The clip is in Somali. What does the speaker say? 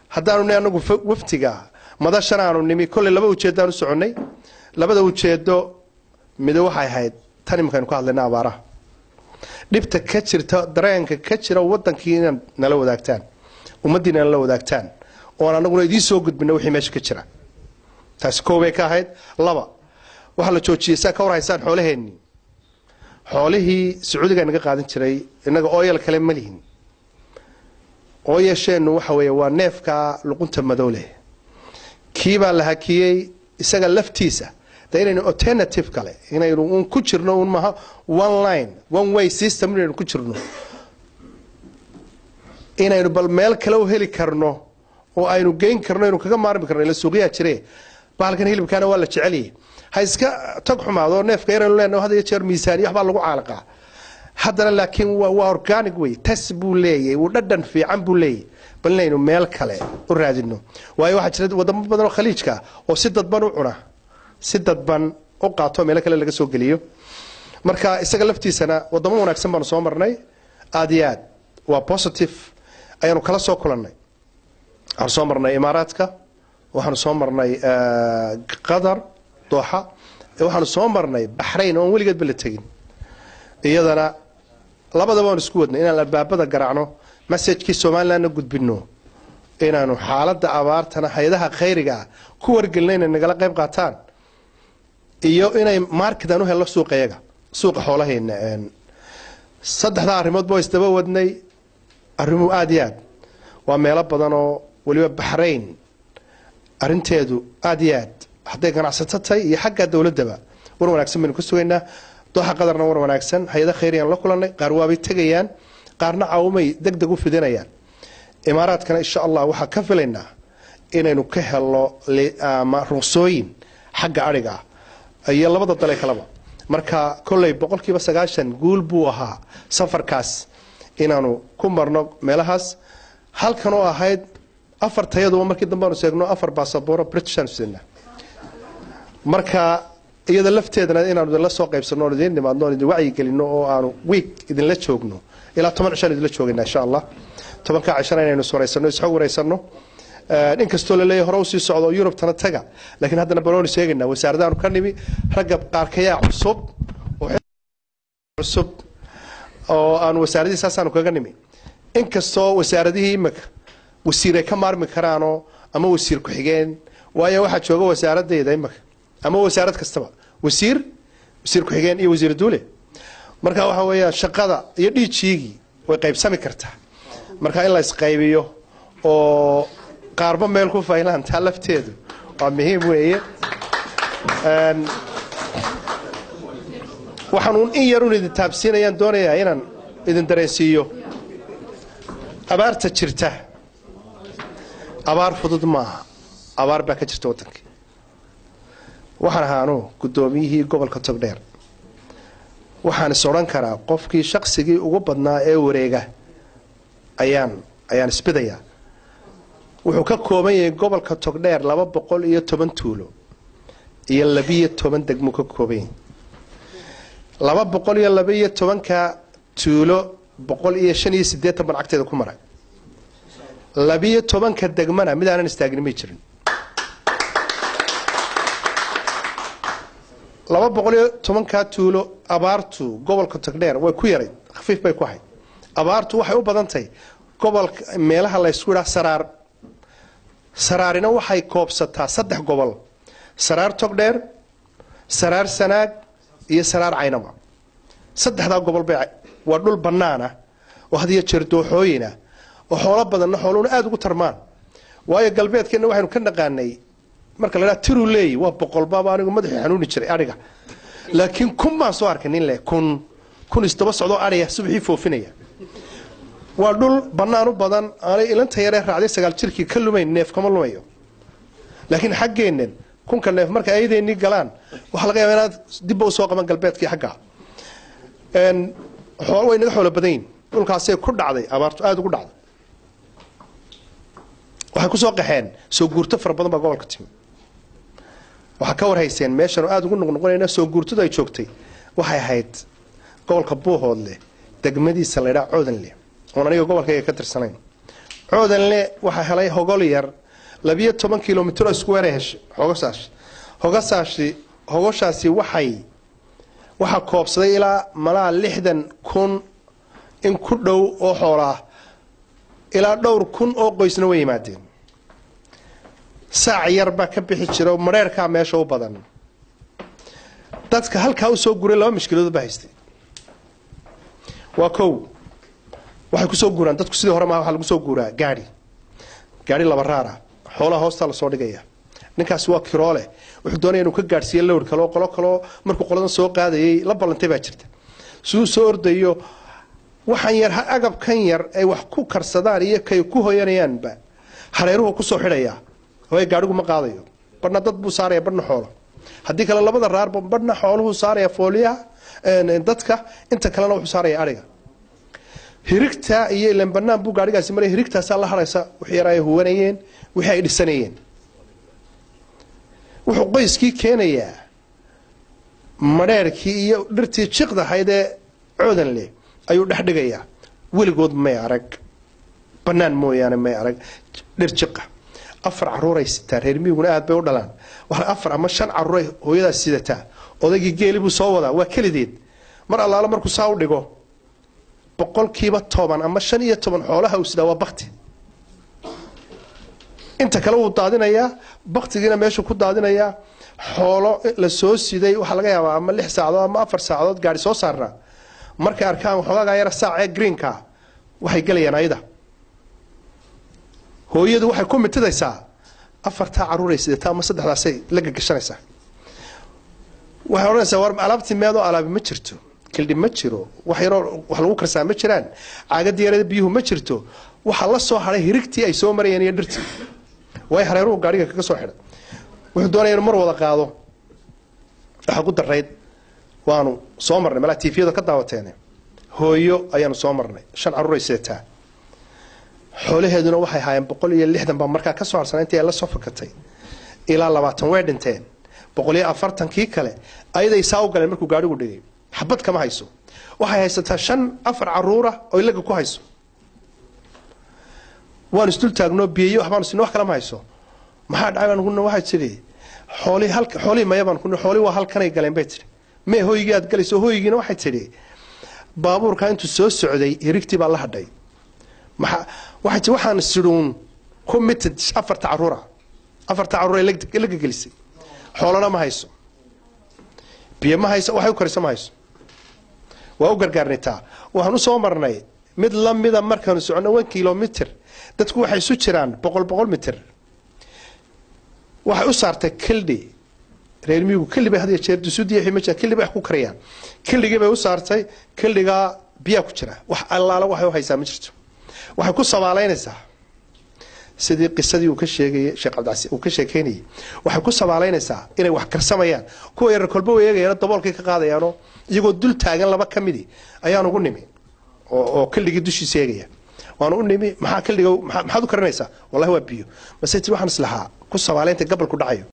haddaanu ni anagu waftiga madashan aanu nimi kolley laba ujeeddaan u soconnay labada ujeeddo mido waxay ahayd tan iminkaaynu ka hadlayna abaaraha dhibta ka jirta dareenka ka jira wadankii inaad nala wadaagtaan ummaddiina nala wadaagtaan oon anaguna idiin soo gudbina wixii meesha ka jira taasi koobay ka ahayd laba waxaa la joojiyey saa ka war haysaan xoolaheennii xoolihii sacuudigaa naga qaadan jiray innaga ooyal kale ma lihin ooyasheennu waxa weeye waa neefka luqunta madow leh kiibaa la hakiyey isaga laftiisa de inaynu alternative kale inaynu un ku jirno un maha one line one way system inaynu ku jirno inaynu bal meel kale u heli karno oo aynu geyn karno aynu kaga maarmi karno ila suuqyaa jire bahalkan hilibkaana waa la jecelyahay ha iska tag xumaado neefka yaraynu leenahay had iyo jeer miisaaniya waxbaa lagu caalaqaa haddana laakiin waa organic wey tas buu leeyahay wuu dhadhan fiican buu leeyahay bal inaynu meel kale u raadino waayo waxaa jira wadamo badan oo khaliijka oo si dadban u cuna si dadban u qaato meelo kale laga soo geliyo marka isaga laftiisana wadamo wanaagsan baanu soo marnay aada iyo aad waa positive ayaanu kala soo kulannay waxaanu soo marnay imaaraadka waxaanu soo marnay qatar dooxa waxaanu soo marnay baxrayn oon weligeedba la tegin iyadana labadaba waan isku wadnay inaan albaabada garaacno messajkii somalilandna gudbino inaanu xaaladda abaartana hay-adaha khayriga ah ku wargelina inay nagala qayb qaataan iyo inay market aan u helno suuqayaga suuqa xoolaheena saddexdaa arrimoodba waa isdaba wadnay arrimuhu aada iyo aad waa meelo badan oo weliba baxrayn arinteedu aada iyo aad hadday ganacsato tahay iyo xagga dowladdaba war wanaagsan baynu ka sugaynaa dooxa qadarna war wanaagsan hay-ada khayrigaan la kulannay qaar waabay tegayaan qaarna caawumay deg deg u fidinayaan imaaraadkana insha allah waxaa ka filaynaa inaynu ka helno ama ruqsooyin xagga adhiga ah iyo labada dale kaleba marka kolley boqolkiiba sagaashan guul buu ahaa safarkaas inaanu ku marno meelahaas halkan oo ahayd afar tayaduba markii dambe aanu seegno afar basabooro britishan sina marka iyada lafteedana inaanu idinla soo qaybsano oon idiin nimaadno oon idin wacyigelino oo aanu wiig idinla joogno ilaa toban cishaan idinla joogayna insha allah tobankaa cishana inaynu iswaraysano isxog waraysano inkastoo laleeyahy hore usii socdo oo yurubtana taga laakiin haddana balooni sheegaynaa wasaaradaanu ka nimi ragga qaarkayaa cusub cusub oo aan wasaaradihii saasaanu kaga nimi inkastoo wasaaradihii imika wasiir ay ka maarmi karaanoo ama wasiir ku-xigeen waayo waxaa jooga wasaaradayda imika ama wasaarad kastaba wasiir wasiir ku-xigeen iyo wasiir duule marka waxa weeyaan shaqada iyo dhiijiigii way qaybsami kartaa marka in la isqaybiyo oo qaarba meel ku faylaan taa lafteedu waa muhiim weeye waxaanuun in yarun idin taabsiinayaan doonayaa inaan idin dareensiiyo abaarta jirta abaar fudud maaha abaar baa ka jirta waddanka waxaan ahaanu guddoomiyihii gobolka togdheer waxaan is odhan karaa qofkii shaqsigii ugu badnaa ee wareega ayaan ayaan isbidayaa wuxuu ka kooban yahay gobolka togdheer laba boqol iyo toban tuulo iyo labiyo toban degmuu ka kooban yahay laba boqol iyo labaiyo tobanka tuulo boqol iyo shan iyo siddeetan ban cagteeda ku maray labiyo tobanka degmana mid aanan istaagin may jirin laba boqol iyo tobankaa tuulo abaartu gobolka togdheer way ku yarayd khafiif bay ku ahayd abaartu waxay u badan tahay gobolka meelaha laysku idhaa saraar saraarina waxay koobsataa saddex gobol saraar togdheer saraar sanaag iyo saraar caynaba saddexdaa gobol bay waa dhul bannaana oo had iyo jeer dooxooyina oo xoolo badanna xooluhuna aada ugu tarmaan waayo galbeedkeenna waxaynu ka naqaanay marka la dhaha tiru leeyi waa boqolbaaba anigu madaxii xanuuni jiray adhiga laakiin kun baan soo arkay nin leh kun kun isdaba socdoo adhiya subaxii foofinaya waa dhul bannaan u badan aanay ilanta yaree raacday sagaal jirkii ka lumayn neef kama lumayo laakiin xaggeennan kunka neef marka ayadeennii galaan waxaa laga yaaba inaad dibba usoo qaban galbeedkii xagga way naga xoolo badan yihin dhulkaasay ku dhacday abaartu aada ugu dhacday waxay kusoo qaxeen soo guurto fara badan baa gobolka timi waxaa ka warhayseen meeshan aada ugu noqnoqonayna soo guurtadu ay joogtay waxay ahayd gobolka buuhoodleh degmadiisa laydhaa coodanleh oon aniga gobolkayga ka tirsanayn coodanle waxaa helay hogol yar labiyo toban kilomitr oo isku weeray heshay hogasaas hogasaasi hogoshaasi waxay waxaa koobsaday ilaa malaa lixdan kun in ku dhow oo xoolaah ilaa dhowr kun oo qoysna way yimaadeen saac yar baa ka bixi jira oo madheerkaa meesha u badan dadka halkaa usoo guray laba mashkiladood baa haystay waa kow waxay kusoo guuraan dadku sidii hore maaha waxaa lagu soo guuraa gaari gaari laba raara xoolaha hoostaa lasoo dhigaya ninkaasi waa kiroole wuxuu doonaya inuu ka gaadhsiiyo lowr kale oo qolo kaleo markuu qoladan soo qaadayay la ballantay baa jirta siduu soo ordayo waxaan yar agabkan yar ay wax ku karsadaan iyo kay ku hoyanayaanba hareeruhu kusoo xidhaya hooye gaadhigu ma qaadayo badhna dad buu saaraya badhna xoolo haddii kale labada raarba badhna xooluhu saaraya fooliyaha dadka inta kalena wuxuu saaraya ariga hirigta iyo ilan banaan buu gaadhigaasi maraya hirigtaasaa la haraysa wixii yar ay huwanayeen wixii ay dhisanayeen wuxuu qoyskii keenayaa madheerkii iyo dhirtii jiqdahayd ee coodan leh ayuu dhex dhigayaa weligood may arag banaan mooyaane may arag dhir jiqa afar caruuray sitaa reer miyiguna aad bay u dhalaan afar ama shan caruuray hooyadaas sidataa odaygii geeli buu soo wadaa waa kelideed mar allaalo markuu saa u dhigo boqolkiiba toban ama shan iyo toban xoolaha uu sidaa waa bakti inta kale wuu daadinayaa baktigiina meeshuu ku daadinayaa xoolo la soo siday waxaa laga yaabaa ama lix saacadood ama afar saacadood gaari soo saarnaa markay arkaan waxoogagaa yara saac ee greenka waxay gelayaan ayada hooyadu waxay ku mitidaysaa afartaa caruuray sidataa ama saddexdaasay la gagashanaysaa waxay odhanaysaa war alaabtii meedoo alaabi ma jirto kildhi ma jiro wax yaroo wax lagu karsaa ma jiraan caagadii yarada biyuhu ma jirto waxaa la soo haday hirigtii ay soo marayeen iyo dhirtii way hareeruhu gaariga kaga soo xidhay wuxuu doonaya inu mar wada qaado waxaa ku darayd waanu soo marnay malaa tifiyada ka daawateene hooyo ayaanu soo marnay shan caruuray sidataa xoolaheeduna waxay haayeen boqol iyo lixdan baa markaa kasoo harsanay intii ay la soo fakatay ilaa labaatan way dhinteen boqol iyo afartankii kale ayaday saa u galeen markuu gaarigu dhigay xabad kama hayso waxay haysataa shan afar caruura oo laga ku hayso waanu isdul taagnoo biyeyo waxbaanu sin wax kale ma hayso maxaa dhacay baan kuna waxay tidhi xoolihii halka xoolihii maya baan kuna xoolihii waa halkanay galeen bay tidhi mee hooygii aad galayso hooygiina waxay tidhi baabuurkaa intuu soo socday hirigtii baa la hadhay maxaa waxay tii waxaan sidhuun committed afarta caruura afarta caruur ay laga gelisay xoolana ma hayso biyo ma hayso waxay u karisa ma hayso waa u gargaarnitaa waxaan u soo marnay mid lamida markaanu socono one kilomitr dadku waxay isu jiraan boqol boqol mitr waxay u saartay kildhi reer miyigu kildhi bay had iyo jeer dusudiya ma jira kildhi bay wax ku karayaan kildhigii bay u saartay kildhigaa biyaa ku jira wax allaala waxay u haysaa ma jirto waxay ku sabaalaynaysaa sidii qisadii uu ka sheegayay sheekh cabdicasi uu ka sheekeynayay waxay ku sabaalaynaysaa inay wax karsamayaan kuwa yarar kolba way eegayaan daboolkay ka qaadayaanoo iyagoo dul taagan laba ka midi ayaan ugu nimi oo oo kildhigii dushiisa eegaya waan u nimi maxaa kildhiga maxaad u karinaysaa wallahi waa biyo mase ti waxaan islahaa ku sabaalaynta gabalku dhacayo